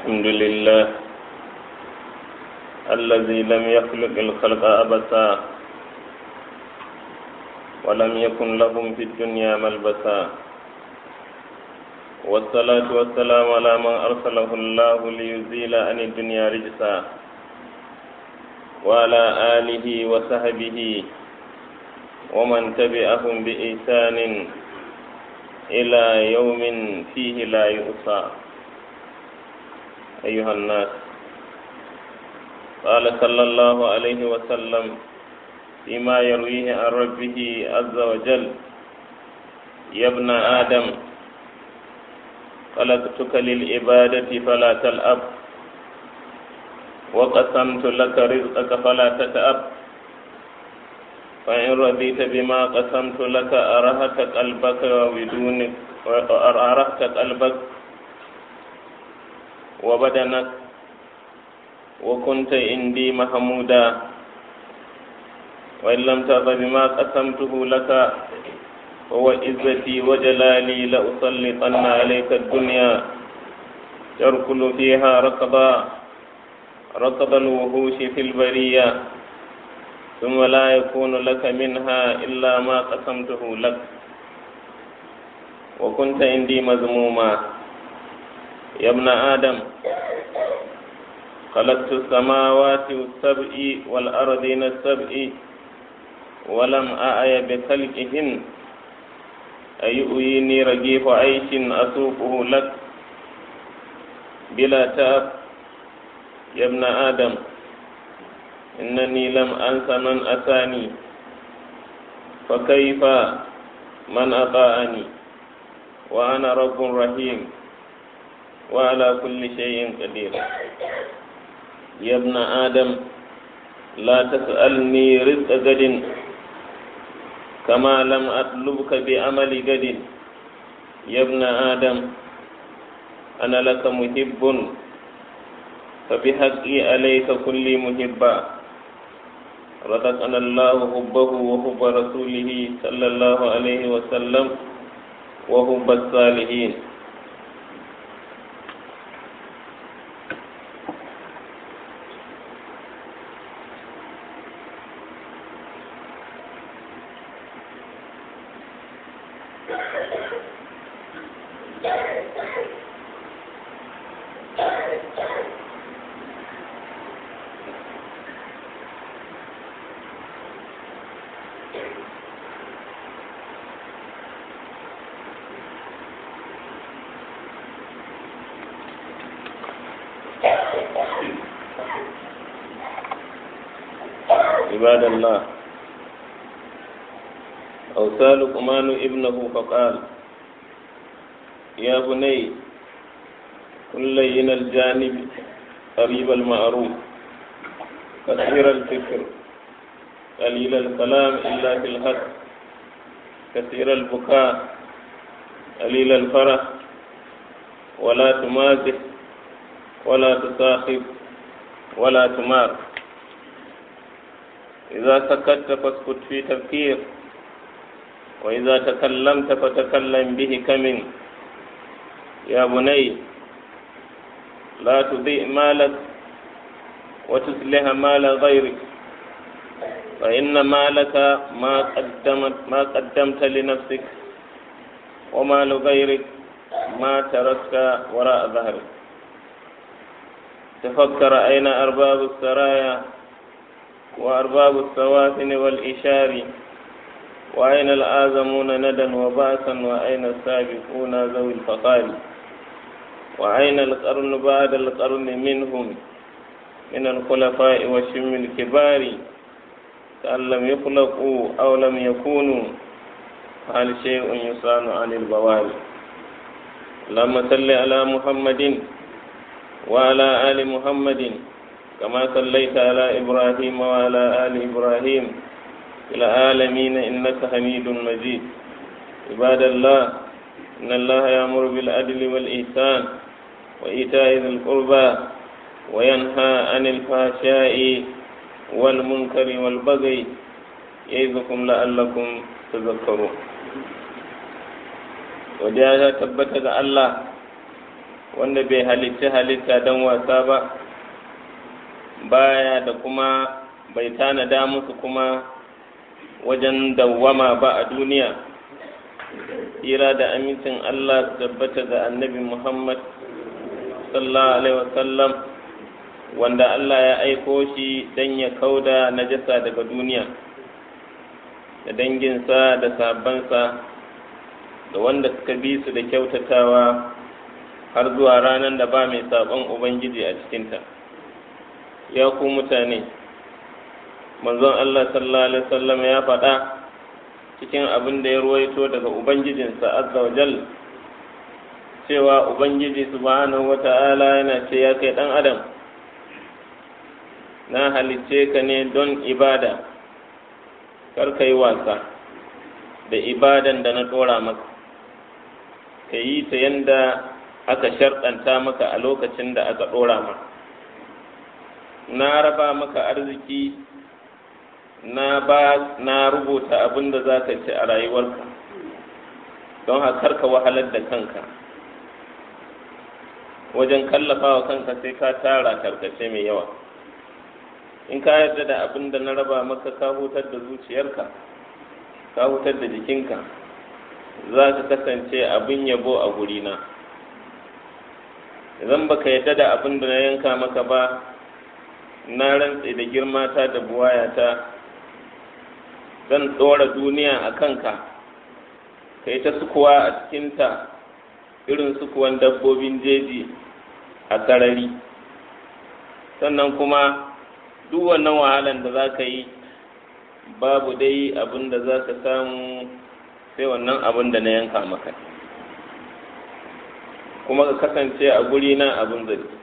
الحمد لله الذي لم يخلق الخلق أبسا ولم يكن لهم في الدنيا ملبسا والصلاة والسلام على من أرسله الله ليزيل عن الدنيا رجسا وعلى آله وصحبه ومن تبعهم بإحسان إلى يوم فيه لا يؤصى أيها الناس قال صلى الله عليه وسلم فيما يرويه عن ربه عز وجل يا ابن آدم خلقتك للعبادة فلا تلأب وقسمت لك رزقك فلا تتأب فإن رضيت بما قسمت لك أرهت قلبك وبدونك أرهت قلبك وبدنك وكنت عندي محمودا وإن لم ترضى بما قسمته لك فهو عزتي وجلالي لأسلطن عليك الدنيا تركل فيها ركضا ركض الوحوش في البرية ثم لا يكون لك منها إلا ما قسمته لك وكنت عندي مذموما يا ابن آدم خلقت السماوات السبع والأرضين السبع ولم أعي بخلقهن أيؤيني رغيف عيش أسوقه لك بلا تاب يا ابن آدم إنني لم أنس من أتاني فكيف من أطاعني وأنا رب رحيم وعلى كل شيء قدير يا ابن آدم لا تسألني رزق غد كما لم أطلبك بعمل غد يا ابن آدم أنا لك محب فبحقي عليك كل محبا رزقنا الله حبه وحب رسوله صلى الله عليه وسلم وحب الصالحين عباد الله أوصى لقمان ابنه فقال يا بني كن لين الجانب قريب المعروف كثير الفكر قليل الكلام إلا في الحق كثير البكاء قليل الفرح ولا تمازح ولا تصاحب ولا تمار إذا سكت فاسكت في تفكير وإذا تكلمت فتكلم به كمن يا بني لا تضيء مالك وتصلح مال غيرك فإن مالك ما قدمت ما قدمت لنفسك ومال غيرك ما تركت وراء ظهرك تفكر أين أرباب السرايا وأرباب السوافن والإشار وأين الآزمون ندا وباسا وأين السابقون ذوي الفقار وأين القرن بعد القرن منهم من الخلفاء والشم الكبار كأن لم يخلقوا أو لم يكونوا هل شيء يصان عن البواري اللهم صل على محمد وعلى آل محمد كما صليت على إبراهيم وعلى آل إبراهيم في العالمين إنك حميد مجيد عباد الله إن الله يأمر بالعدل والإحسان وإيتاء ذي القربى وينهى عن الفحشاء والمنكر والبغي يعظكم لعلكم تذكرون godiya ta tabbata ga Allah wanda bai halitta halitta don wasa ba baya da kuma bai tanada musu kuma wajen dawwama ba a duniya tsira da amincin Allah su tabbata ga annabi Muhammad sallallahu alaihi wasallam wanda Allah ya aiko shi don ya kauda najasa daga duniya da danginsa da sabansa da wanda suka bi su da kyautatawa har zuwa ranar da ba mai saɓon Ubangiji a cikinta ya ku mutane manzon Allah sallallahu alaihi wasallam ya faɗa cikin abin da ya ruwaito daga Ubangijinsa azza wa jal cewa Ubangiji subhanahu wa ta'ala yana ce ya kai ɗan adam na halicce ka ne don ibada kar ka yi wasa da ibadan da na ɗora maka ka yi ta yanda aka sharɗanta maka a lokacin da aka ɗora maka na raba maka arziki na ba na rubuta abin da za ka ci a rayuwarka don haka ka wahalar da kanka wajen kallafa wa kanka sai ka tara tarkace mai yawa in ka yarda da abin da na raba maka ka hutar da zuciyarka ka hutar da jikinka za ka kasance abin yabo a gurina idan baka yarda da abin da na yanka maka ba na rantse da girmata da buwayata zan ɗora duniya a kanka ka yi ta sukuwa a cikinta irin sukuwan dabbobin jeji a sarari sannan kuma duk wannan wahalan da za ka yi babu dai abin da za ka samu sai wannan abin da na yanka maka kuma ka kasance a guri na abin zargi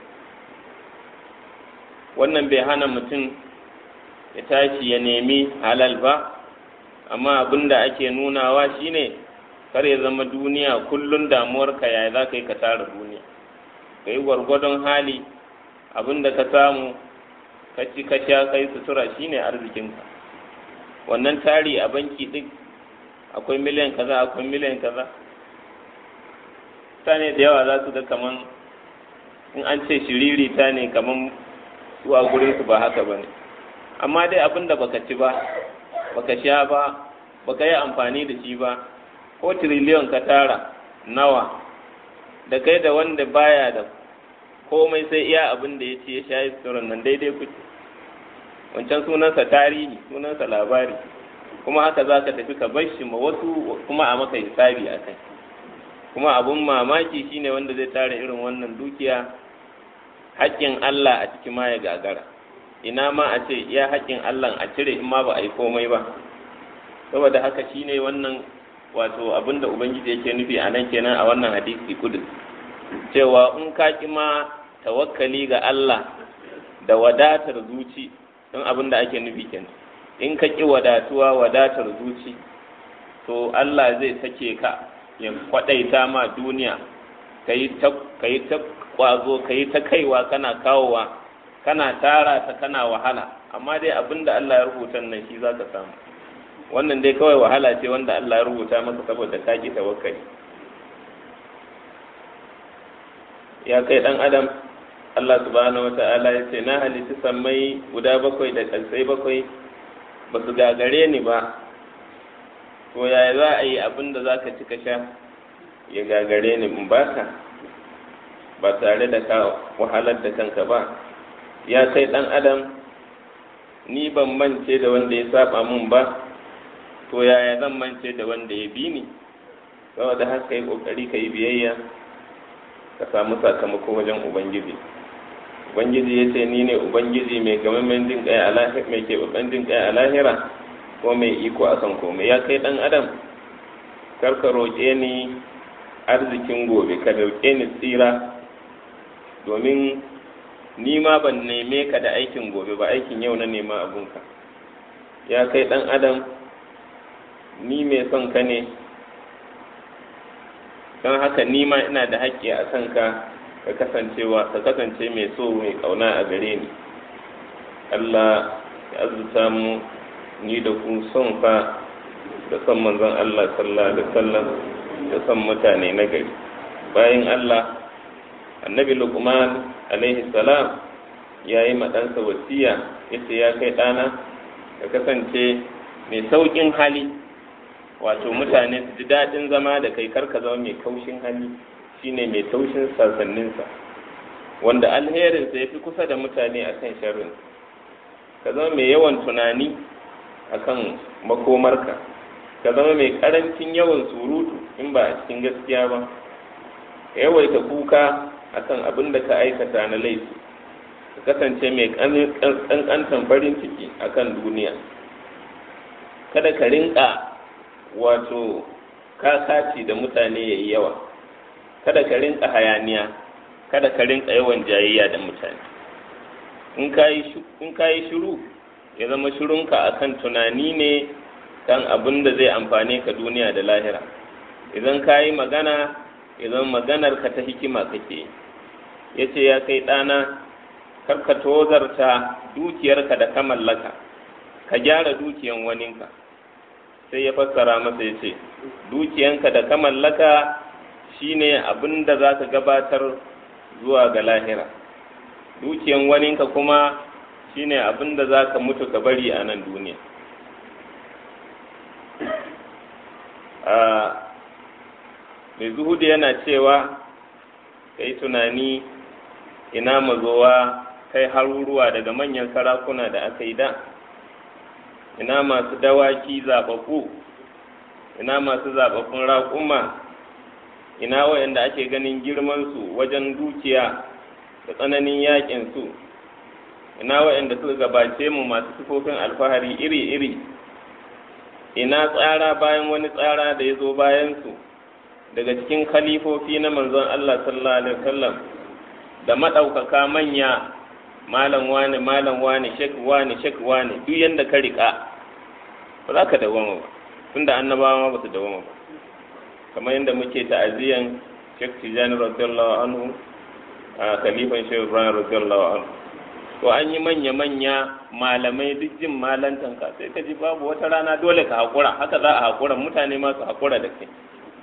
wannan bai hana mutum ya tashi ya nemi halal ba amma abin da ake nunawa shine kar ya zama duniya kullum damuwarka yaya za ka yi ka tara duniya ka yi gwargwadon hali abin da ka samu ka ci ka sha kai sutura shine arzikinka wannan tari a banki duk akwai miliyan kaza akwai miliyan kaza mutane da yawa za su ga kaman in an ce shiriri ta ne kaman su a gurin su ba haka bane amma dai abin da baka ci ba baka sha ba baka yi amfani da shi ba ko tiriliyon ka tara nawa da kai da wanda baya da komai sai iya abin da ya ce ya sha isturan nan daidai kuke wancan sunansa tarihi sunansa labari kuma haka za ka tafi ka bar shi ma wasu kuma a maka hisabi a kai kuma abun mamaki shine wanda zai tara irin wannan dukiya haƙƙin Allah a ciki ma ya gagara ina ma a ce iya haƙƙin Allah a cire in ma ba a yi komai ba saboda haka shine wannan wato abin da ubangiji yake nufi a nan kenan a wannan hadisi kudu cewa in ka ki ma tawakkali ga Allah da wadatar zuci don abin da ake nufi kenan in ka ki wadatuwa wadatar zuci to Allah zai sake ka ya kwadaita ma duniya ka yi ta kwazo ka yi ta kaiwa kana kawowa kana tara ta kana wahala amma dai abin da Allah ya rubuta nan shi za ka samu wannan dai kawai wahala ce wanda Allah ya rubuta maka saboda ka ki tawakkali ya kai dan adam Allah subhanahu wata'ala ya ce na halitta sammai guda bakwai da kalsai bakwai ba su gagare ni ba to yaya za a yi abin da za ka ci ka sha ya gagare ni in baka ba tare da ka wahalar da kanka ba ya kai dan adam ni ban mance da wanda ya saba mun ba to yaya zan mance da wanda ya bi ni saboda haka yi kokari ka yi biyayya ka samu sakamako wajen ubangiji ubangiji ya ce ni ne ubangiji mai gamammen jin kai a lahira mai keɓaɓɓen jin kai a lahira ko mai iko a kan komai ya kai ɗan adam kar ka roƙe ni arzikin gobe ka roƙe ni tsira domin ni ma ban neme ka da aikin gobe ba aikin yau na nema abunka ya kai ɗan adam ni mai son ka ne don haka ni ma ina da haƙƙi a kanka ka kasancewa ka kasance mai so mai ƙauna a gare ni Allah ya azuta mu ni da ku son fa da son manzon Allah sallallahu alaihi wasallam da son mutane na gari bayan Allah annabi lukman alaihi salam ya yi ɗansa wasiya ya ce ya kai ɗana ka kasance mai sauƙin hali wato mutane su ji daɗin zama da kai karka zama mai kaushin hali shine mai taushin sassaninsa wanda alherinsa ya fi kusa da mutane akan sharrin ka zama mai yawan tunani akan makomarka ka zama mai ƙarancin yawan surutu in ba a cikin gaskiya ba ka yawaita kuka akan abin da ka aikata na laifi ka kasance mai ƙanƙantan farin ciki akan duniya kada ka rinka wato kakaci da mutane ya yi yawa kada ka rinka hayaniya kada ka rinka yawan jayayya da mutane in ka yi shiru ya zama shirunka akan tunani ne kan abin da zai amfane ka duniya da lahira idan ka yi magana idan maganar ka ta hikima kake ya ce ya kai ɗana karka tozarta dukiyarka da ka mallaka ka gyara dukiyan waninka sai ya fassara masa ya ce dukiyanka da ka mallaka shine abin da za ka gabatar zuwa ga lahira dukiyan waninka kuma shine abin da za ka mutu ka bari a nan duniya mai zuhudu yana cewa ka yi tunani ina mazowa kai haruruwa daga manyan sarakuna da aka yi da ina masu dawaki zaɓaɓɓu ina masu zaɓaɓɓun raƙuma ina wayanda ake ganin girmansu wajen dukiya da tsananin yaƙinsu ina wayanda suka gabace mu masu sifofin alfahari iri-iri ina tsara bayan wani tsara da ya zo bayansu daga cikin khalifofi na manzon Allah sallallahu alaihi wasallam da maɗaukaka manya malam wane malam wane shek wane shek wane duk yanda ka riƙa ba za ka dawama ba tunda annabawa ma ba su dawama ba kamar yadda muke ta'aziyan shek tijani radiyallahu anhu a khalifan shehu ibrahim radiyallahu anhu to an yi manya manya malamai duk jin malantan ka sai ka ji babu wata rana dole ka haƙura haka za a haƙura mutane ma su haƙura da kai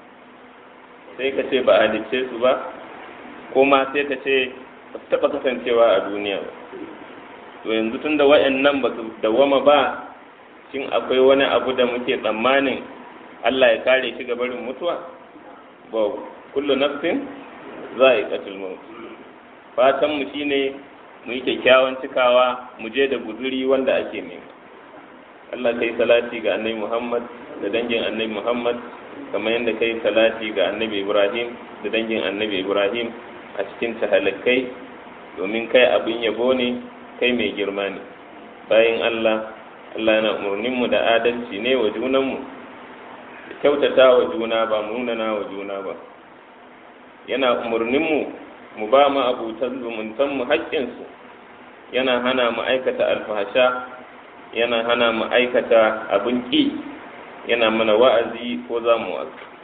sai ka ce ba a halicce su ba ko ma sai ka ce ba su taɓa kasancewa a duniya ba to yanzu tun da wa'annan ba su dawama ba shin akwai wani abu da muke tsammanin Allah ya kare shi ga barin mutuwa ba kullu nafsin za a yi katil maut fatan mu shine mu yi kyakkyawan cikawa mu je da guzuri wanda ake nema Allah kai salati ga annabi Muhammad da dangin annabi Muhammad kamar yadda kai salati ga annabi Ibrahim da dangin annabi Ibrahim a cikin tahalakai domin kai abin yabo ne kai mai girma ne bayan Allah Allah yana umarninmu da adalci ne wa junanmu da kyautata wa juna ba munana wa juna ba yana umarninmu mu ba mu abutan zumuntanmu haƙƙinsu yana hana mu aikata alfahasha yana hana mu aikata abin ƙi yana mana wa'azi ko za mu wa'azi